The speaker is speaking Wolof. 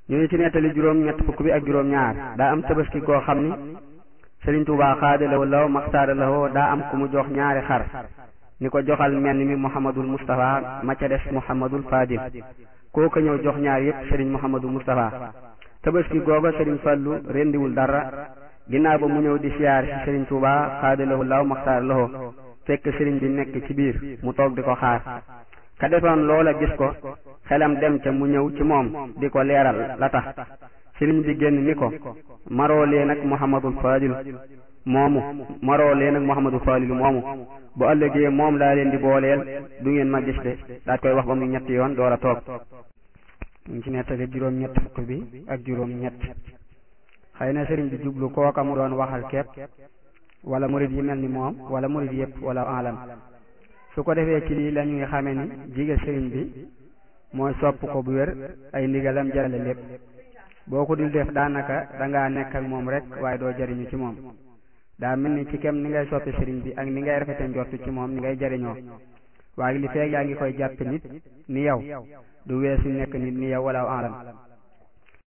ñu ngi ci nettali juróom ñett fukk bi ak juróom ñaar daa am tabaski koo xam ni Sëriñ Tuubaa xaadalawo law maxtaara lawoo daa am ku mu jox ñaari xar ni ko joxal menn mi Muhammadul Mustafa ma ca des Muhammadul Fadil kooka ñëw jox ñaar yépp Sëriñ Muhammadul Mustafa tabaski googa Sëriñ Fallu rendiwul dara ginnaaw ba mu ñëw di siyaar ci Sëriñ Tuubaa xaadalawo law maxtaara lawoo fekk sëriñ bi nekk ci biir mu toog di ko xaar ka defoon loola gis ko xelam dem ca mu ñëw ci moom di ko leeral la tax sëriñ bi génn ni ko maroo leen ak Muhammadul Fadil moomu maroo leen ak Muhammadul Fadil moomu bu ëllëgee moom laa leen di booleel du ngeen ma gis de daat koy wax ba mu ñetti yoon door a toog ñu ci nettali juróom ñett fukk bi ak juróom ñett xëy na sëriñ bi jublu kooka mu doon waxal kepp wala murid yi mel ni moom wala murid yépp wala alam su ko defee ci lii la ñuy xame ni jige sëriñ bi mooy sopp ko bu wér ay ndigalam jarale lépp boo ko dul def daanaka dangaa nekk ak moom rek waaye doo jariñu ci moom daa mel ni ci kem ni ngay soppi sëriñ bi ak ni ngay rafete njortu ci moom ni ngay jariñoo waaye li feeg yaa ngi koy jàppe nit ni yow du weesu nekk nit ni yow wala alam